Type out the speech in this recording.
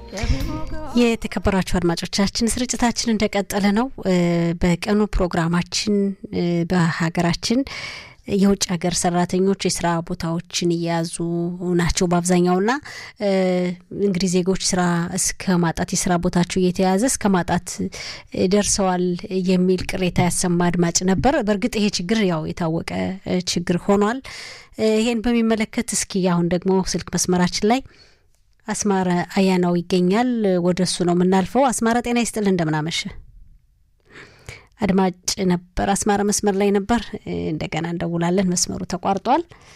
የተከበራችሁ አድማጮቻችን ስርጭታችን እንደቀጠለ ነው። በቀኑ ፕሮግራማችን በሀገራችን የውጭ ሀገር ሰራተኞች የስራ ቦታዎችን እየያዙ ናቸው በአብዛኛውና እንግዲህ ዜጎች ስራ እስከ ማጣት የስራ ቦታቸው እየተያዘ እስከ ማጣት ደርሰዋል የሚል ቅሬታ ያሰማ አድማጭ ነበር። በእርግጥ ይሄ ችግር ያው የታወቀ ችግር ሆኗል። ይሄን በሚመለከት እስኪ አሁን ደግሞ ስልክ መስመራችን ላይ አስማረ አያናው ይገኛል። ወደ እሱ ነው የምናልፈው። አስማረ ጤና ይስጥል፣ እንደምናመሸ አድማጭ ነበር። አስማረ መስመር ላይ ነበር። እንደገና እንደውላለን። መስመሩ ተቋርጧል።